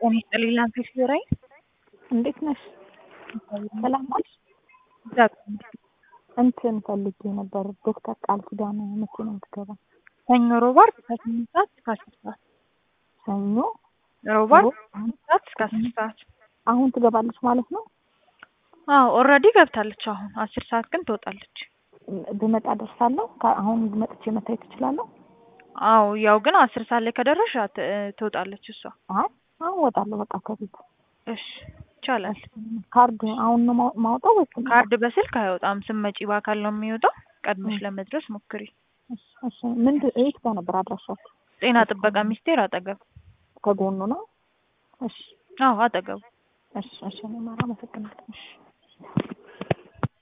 ጤና ይስጥልኝ ላንተ ሲወራኝ እንዴት ነሽ? ሰላም ዋልሽ? እግዚአብሔር እንትን ፈልጌ ነበር ዶክተር ቃል ኪዳን መቼ ነው የምትገባ? ሰኞ፣ ሮብ፣ ዓርብ ከስምንት ሰዓት እስከ አስር ሰዓት ሰኞ፣ ሮብ፣ ዓርብ ከስምንት ሰዓት እስከ አስር ሰዓት አሁን ትገባለች ማለት ነው? አዎ ኦልሬዲ ገብታለች። አሁን አስር ሰዓት ግን ትወጣለች። ብመጣ ደርሳለሁ? ከ- አሁን መጥቼ መታየት እችላለሁ? አዎ ያው ግን አስር ሰዓት ላይ ከደረሽ አት- ትወጣለች እሷ። አይ አሁን እወጣለሁ በቃ ከቤት። እሺ ይቻላል። ካርድ አሁን ነው ማው- ማውጣው ወይስ ስመጣ? ካርድ በስልክ አይወጣም። ስትመጪ በአካል ነው የሚወጣው። ቀድመሽ ለመድረስ ሞክሪ። እሺ፣ እሺ። ምንድን የት ጋር ነበር አድራሻችሁ? ጤና ጥበቃ ሚኒስቴር አጠገብ። ከጎኑ ነው? እሺ፣ አዎ አጠገቡ። እሺ፣ እሺ። እኔ ማራ አመሰግናለሁ።